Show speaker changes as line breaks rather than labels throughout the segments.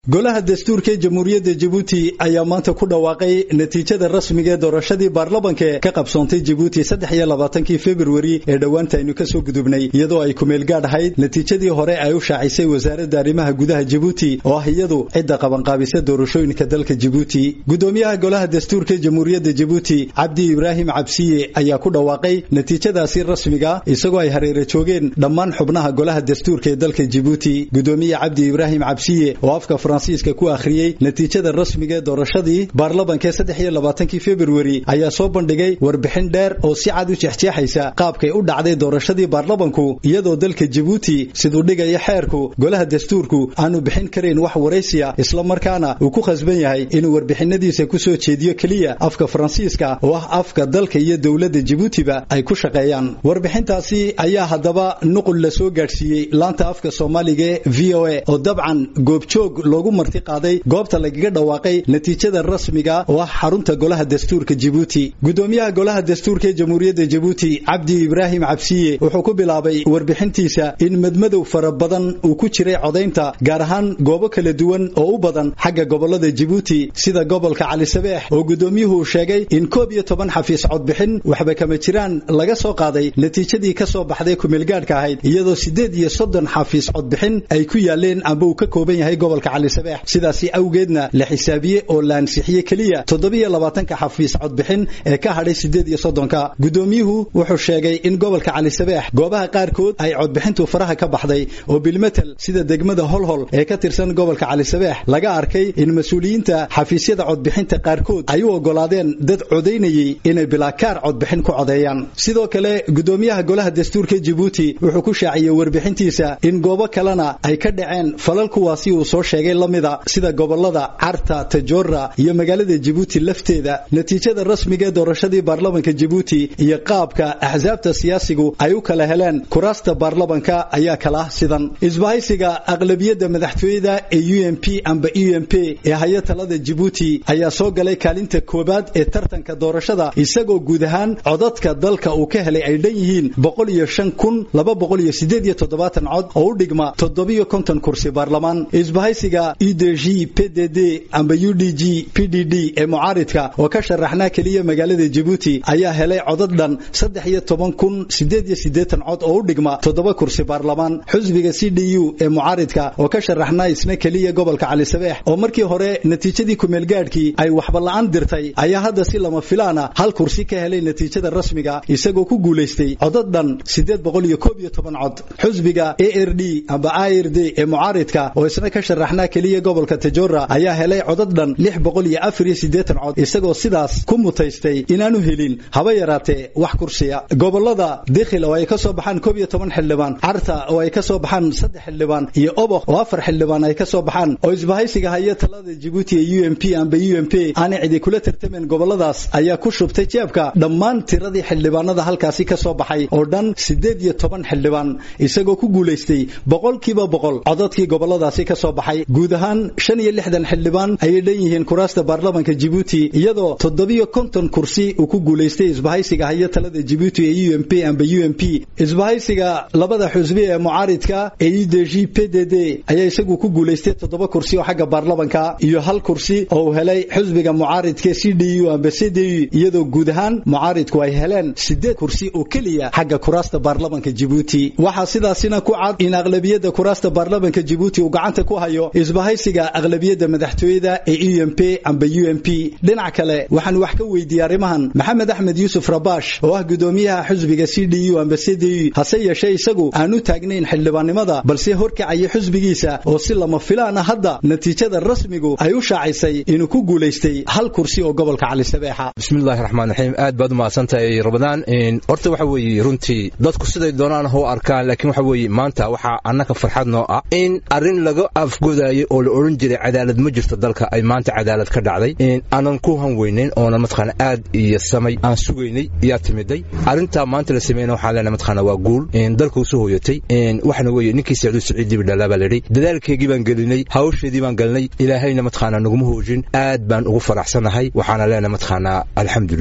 golaha dastuurka ee jamhuuriyadda jabuuti ayaa maanta ku dhawaaqay natiijada rasmiga ee doorashadii baarlamanka ka qabsoontay jabuuti saddex iyo labaatankii februari ee dhowaanta aynu kasoo gudubnay iyadoo ay kumeelgaadh ahayd natiijadii hore ay u shaacisay wasaaradda arrimaha gudaha jabuuti oo ah iyadu cidda qabanqaabisa doorashooyinka dalka jabuuti gudoomiyaha golaha dastuurka ee jamhuuriyadda jabuuti cabdi ibraahim cabsiye ayaa ku dhawaaqay natiijadaasi rasmiga isagoo ay hareera joogeen dhammaan xubnaha golaha dastuurka ee dalka jabuuti gudoomiye cabdi ibraahim cabsiye oo afka fransiiska ku akhriyey natiijada rasmiga ee doorashadii baarlamanka ee saddex iyo labaatankii februari ayaa soo bandhigay warbixin dheer oo si cad u jeexjeexaysa qaabkay u dhacday doorashadii baarlamanku iyadoo dalka jabuuti siduu dhigaya xeerku golaha dastuurku aanu bixin karayn wax waraysiya islamarkaana uu ku khasban yahay inuu warbixinadiisa kusoo jeediyo keliya afka faransiiska oo ah afka dalka iyo dowladda jabuutiba ay ku shaqeeyaan warbixintaasi ayaa haddaba nuqul la soo gaadhsiiyey laanta afka soomaaliga ee v o a oo dabcan goobjoog loogu marti qaaday goobta lagaga dhawaaqay natiijada rasmiga oo ah xarunta golaha dastuurka jabuuti gudoomiyaha golaha dastuurka ee jamhuuriyadda jabuuti cabdi ibraahim cabsiye wuxuu ku bilaabay warbixintiisa in madmadow fara badan uu ku jiray codaynta gaar ahaan goobo kala duwan oo u badan xagga gobolada jabuuti sida gobolka cali sabeex oo gudoomiyuhu uu sheegay in koob iyo toban xafiis codbixin waxba kama jiraan laga soo qaaday natiijadii ka soo baxday kumeelgaadhka ahayd iyadoo siddeed iyo soddon xafiis codbixin ay ku yaaleen amba uu ka kooban yahay gobolka cali sabeex sidaasi awgeedna la xisaabiye oo la ansixiyey keliya toddobiyo labaatanka xafiis codbixin ee ka hadhay siddeed iyo soddonka gudoomiyuhu wuxuu sheegay in gobolka cali sabeex goobaha qaarkood ay codbixintu faraha ka baxday oo bilmetel sida degmada holhol ee ka tirsan gobolka cali sabeex laga arkay in mas-uuliyiinta xafiisyada codbixinta qaarkood ay u ogolaadeen dad codaynayey inay bilaakaar codbixin ku codeeyaan sidoo kale gudoomiyaha golaha dastuurka jabuuti wuxuu ku shaaciyey warbixintiisa in goobo kalena ay ka dhaceen falal kuwaasi uu soo sheegay lamida sida gobolada carta tajora iyo magaalada jabuuti lafteeda natiijada rasmiga ee doorashadii baarlamanka jabuuti iyo qaabka axsaabta siyaasigu ay u kala heleen kuraasta baarlamanka ayaa kala ah sidan isbahaysiga aqlabiyadda madaxtooyada ee u m p amba u m p ee haya talada jabuuti ayaa soo galay kaalinta koobaad ee tartanka doorashada isagoo guud ahaan codadka dalka uu ka helay ay dhan yihiin boqol iyo shan kun laba boqol iyo sideed iyo toddobaatan cod oo u dhigma toddobiyo konton kursi baarlamaan isbahaysiga udg pdd amba u d g p d d ee mucaaridka oo ka sharaxnaa keliya magaalada jabuuti ayaa helay codad dhan saddex iyo toban kun sideed iyo siddeetan cod oo u dhigma toddoba kursi baarlamaan xusbiga c d u ee mucaaridka oo ka sharaxnaa isna keliya gobolka cali sabeex oo markii hore natiijadii kumeelgaadhkii ay waxba la'aan dirtay ayaa hadda si lama filaana hal kursi ka helay natiijada rasmiga isagoo ku guulaystay codad dhan siddeed boqol iyo koob iyo toban cod xusbiga a r d amba i r d ee mucaaridka oo isna ka sharaxnaa keliya gobolka tajora ayaa helay codad dhan lix boqol iyo afar iyo siddeetan cod isagoo sidaas ku mutaystay inaanu helin haba yaraatee wax kursiya gobolada dikhil oo ay ka soo baxaan koob iyo toban xildhibaan carta oo ay ka soo baxaan saddex xildhibaan iyo oboq oo afar xildhibaan ay ka soo baxaan oo isbahaysiga haya talada jabuuti ee u m p amba u m p aanay cidi kula tartameen goboladaas ayaa ku shubtay jeebka dhammaan tiradii xildhibaanada halkaasi ka soo baxay oo dhan siddeed iyo toban xildhibaan isagoo ku guulaystay boqolkiiba boqol codadkii goboladaasi ka soo baxay guud ahaan shan iyo lixdan xildhibaan ayay dhan yihiin kuraasta baarlamanka jabuuti iyadoo toddobiyo konton kursi uu ku guulaystay isbahaysiga haya talada jabuuti ee u m p amba u m p isbahaysiga labada xusbi ee mucaaridka ee u d g p d d ayaa isagu ku guulaystay toddoba kursi oo xagga baarlamanka iyo hal kursi oo uu helay xusbiga mucaaridka c d u amba c d u iyadoo guud ahaan mucaaridku ay heleen siddeed kursi oo keliya xagga kuraasta baarlamanka jabuuti waxaa sidaasina ku cad in aqlabiyadda kuraasta baarlamanka jabuuti uu gacanta ku hayo isbahaysiga aqlabiyadda madaxtooyada ee u m p amba u m p dhinac kale waxaan wax ka weydiiyey arrimahan maxamed axmed yuusuf rabash oo ah gudoomiyaha xusbiga c d u amba c d u hase yeeshee isagu aan u taagnayn xildhibaannimada balse horkacaya xusbigiisa oo si lama filaana hadda natiijada rasmigu ay u shaacisay inuu ku guulaystay hal kursi oo gobolka cali sabeexa
bismillahi raxmaan raxiim aad baad u mahadsantahay ramadaan horta waxa weeye runtii dadku siday doonaan ha u arkaan laakiin waxa weeye maanta waxaa annaka farxad noo ah in arrin laga afgodaayay oo la odhan jiray cadaalad ma jirto dalka ay maanta cadaalad ka dhacday aanan ku hanweynayn oonan mataqaana aad iyo samay aan sugaynay yaa timiday arrintaa maanta la sameeyna waxaan leenahay mataqaana waa guul dalka usoo hooyatay waxana weeye ninkii sacduud saciid dibi dhalaa baa layidhi dadaalkeygii baan gelinay hawsheedii baan galnay ilaahayna mataqaana naguma hoojin aad baan ugu faraxsanahay waxaana leenahay mataqaana alxamdulilah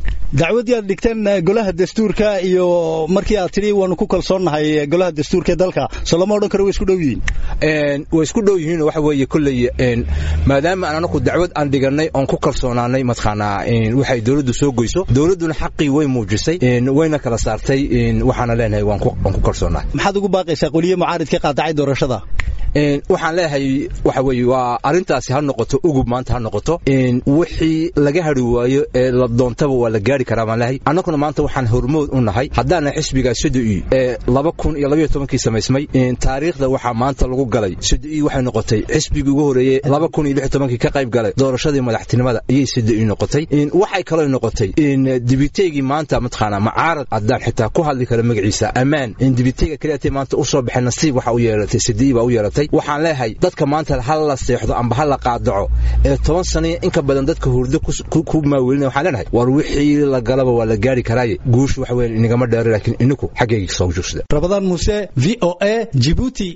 dacwaddii aad dhigteen golaha dastuurka iyo markii aad tidhi waanu ku kalsoonnahay golaha dastuurka ee dalka soo lama odhan karo way isku dhow yihiin
way isku dhow yihiin waxa weeye kolley maadaama aan anaku dacwad aan dhigannay oon ku kalsoonaanay mataqaanaa waxay dowladdu soo goyso dowladduna xaqii way muujisay wayna kala saartay waxaana leenahay waan ku kalsoonahay
maxaad ugu baaqaysaa qoliye mucaaridka qaadacay doorashada
waxaan leeyahay waxa weeye waa arrintaasi ha noqoto ugub maanta ha noqoto wixii laga hari waayo ee la doontaba waa la gaari karaa baan leeyahay annaguna maanta waxaan hormood u nahay haddaana xisbiga sodoi ee laba kun iyo labaiyo tobankii samaysmay taariikhda waxaa maanta lagu galay sodoi waxay noqotay xisbigii ugu horreeyey laba kun iyo lix tobankii ka qayb galay doorashadii madaxtinimada ayay sodoi noqotay waxay kaloo noqotay dibiteygii maanta mataqaanaa macaarad haddaan xitaa ku hadli karo magaciisa ammaan dibiteyga keliyaatay maanta u soo baxay nasiib waxa u yeelatay sodoi baa u yeelatay waxaan leeyahay dadka maanta ha la seexdo amba ha la qaadaco ee toban saniya inka badan dadka hurdo ku maawelinaya waxaan leenahay war wixii la galaba waa la gaari karaaye guushu waxa weeye inagama dheero laakiin ininku xaggayga soo joogsada
rabadaan muuse v o a jibuuti